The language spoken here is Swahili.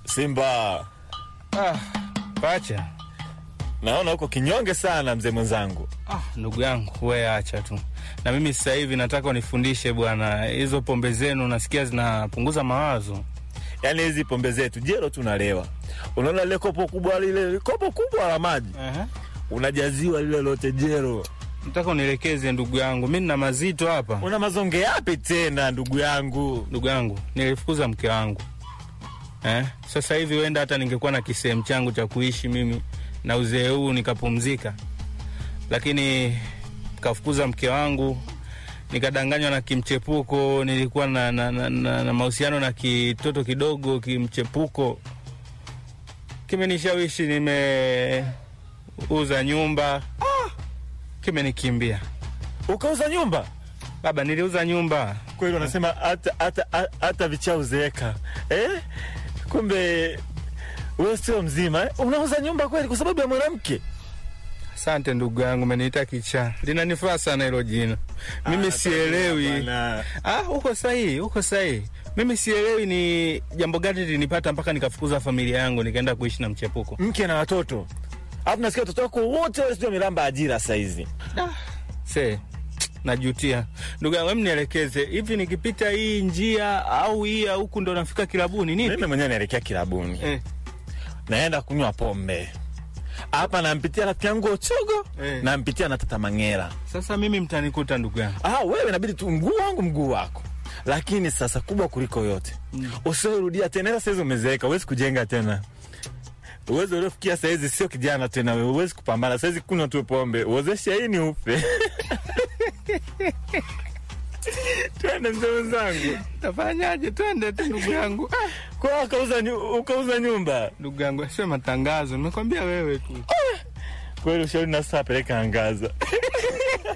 Simba, Ah, pacha. naona uko kinyonge sana mzee mwenzangu. Ah, ndugu yangu we acha tu. Na mimi sasa hivi nataka unifundishe bwana, hizo pombe zenu nasikia zinapunguza mawazo. Yaani hizi pombe zetu jero tunalewa, unaona lile kopo kubwa, lile kopo kubwa la maji Aha. unajaziwa lile lote jero. Nataka unielekeze ndugu yangu, mimi nina mazito hapa. Una mazonge yapi tena ndugu yangu? Ndugu yangu, nilifukuza mke wangu eh? Sasa hivi wenda hata ningekuwa na kisehemu changu cha kuishi mimi na uzee huu nikapumzika, lakini kafukuza mke wangu, nikadanganywa na kimchepuko. Nilikuwa na, na, na, na, na mahusiano na kitoto kidogo kimchepuko, kimenishawishi, nimeuza nyumba ah, kimenikimbia Ukauza nyumba baba, niliuza nyumba kweli? Wanasema hata hata hata vichau zeeka eh? Kumbe wewe sio mzima eh? Unauza nyumba kweli kwa sababu ya mwanamke? Asante ndugu yangu, umeniita kichaa, linanifaa sana hilo jina. Mimi Ah, sielewi. bwana. Ah, uko sahihi, uko sahihi. Mimi sielewi ni jambo gani linipata mpaka nikafukuza familia yangu nikaenda kuishi na mchepuko. mke na watoto, alafu nasikia watoto wako wote wale sio milamba ajira saizi. Se, najutia ndugu yangu, hem nielekeze hivi, nikipita hii njia au hii ya huku ndo nafika kilabuni nini? Mimi mwenyewe naelekea kilabuni, Eh, naenda kunywa pombe hapa, nampitia rafiki yangu Ochogo, Eh. nampitia na Tata Mangera. sasa mimi mtanikuta ndugu yangu. Ah, wewe inabidi tu mguu wangu mguu wako, lakini sasa kubwa kuliko yote mm. usiorudia tena. Ila saizi umezeeka, huwezi kujenga tena. Uwezo uliofikia saizi sio kijana tena, wewe huwezi kupambana saizi. Kunywa tu pombe, uozesha hii ni ufe. Twende mzee mwenzangu, Tafanyaje? Twende tu ndugu yangu. Ah, kwa ukauza nyu- ukauza nyumba ndugu yangu, sio matangazo, nimekwambia wewe tu. kweli. Ushauri na sasa peleka angaza